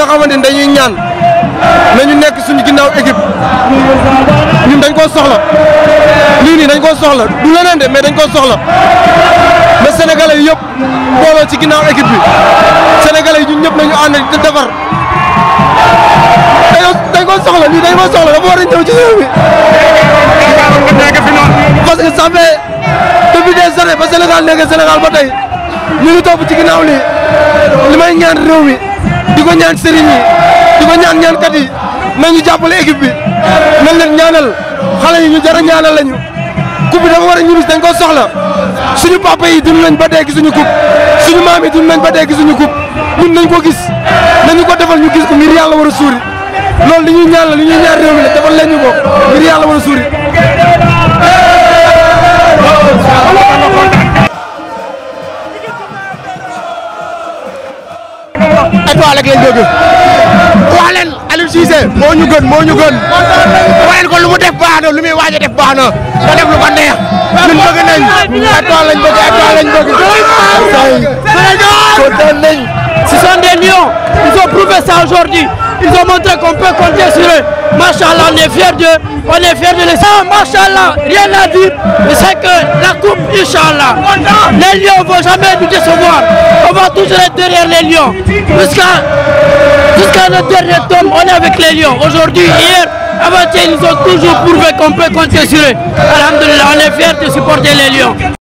xamante ni dañuy ñaan nañu nekk suñu ginnaaw équipe ñun dañ koo soxla lii nii dañ koo soxla du leneen de mais dañ koo soxla mais sénégalais yi yëpp booloo ci ginnaaw équipe bi sénégalais yi ñun ñëpp nañu ànd di defar dañoo dañ koo soxla lii dañ koo soxla dafa war a ñëw ci réew mi parce que ça fait depuis des années ba Sénégal nekk Sénégal ba tey ñu ngi topp ci ginnaaw lii li may ñaan réew mi di ko ñaan sëriñ yi di ko ñaan ñaankat yi nañu jàppale équipe bi nañ leen ñaanal xale yi ñu jar a ñaanal lañu coupe bi dafa war a ñibis dañ ko soxla suñu papa yi dund nañ ba dee gisuñu coupe suñu maam yi dund nañ ba dee gisuñu coupe ñun nañ ko gis nañu ko defal ñu gis ko ngir yàlla war a suuri loolu li ñuy ñaan la li ñuy ñaan réew mi la defal leen ñu ko ngir yàlla war a suuri étoile rek lañ bëgg wax leen Aliou Cissé moo ñu gën moo ñu gën wax leen ko lu mu def baax na lu muy waaj a def baax na ko def lu ko neex ñun bëgg nañ étoile lañ bëgg étoile lañ bëgg kontaan nañ Ce sont des lions. Ils ont prouvé ça aujourd'hui. Ils ont montré qu'on peut compter sur eux. Machallah, on est fiers d'eux. On est fiers de les. Ah, Machallah, rien à dire. Mais c'est que la coupe, Inch'Allah. Les lions ne vont jamais nous décevoir. On va toujours être derrière les lions. Jusqu'à jusqu'à notre dernier tome, on est avec les lions. Aujourd'hui, hier, avant-hier, ils ont toujours prouvé qu'on peut compter sur eux. Alhamdulillah, on est fiers de supporter les lions.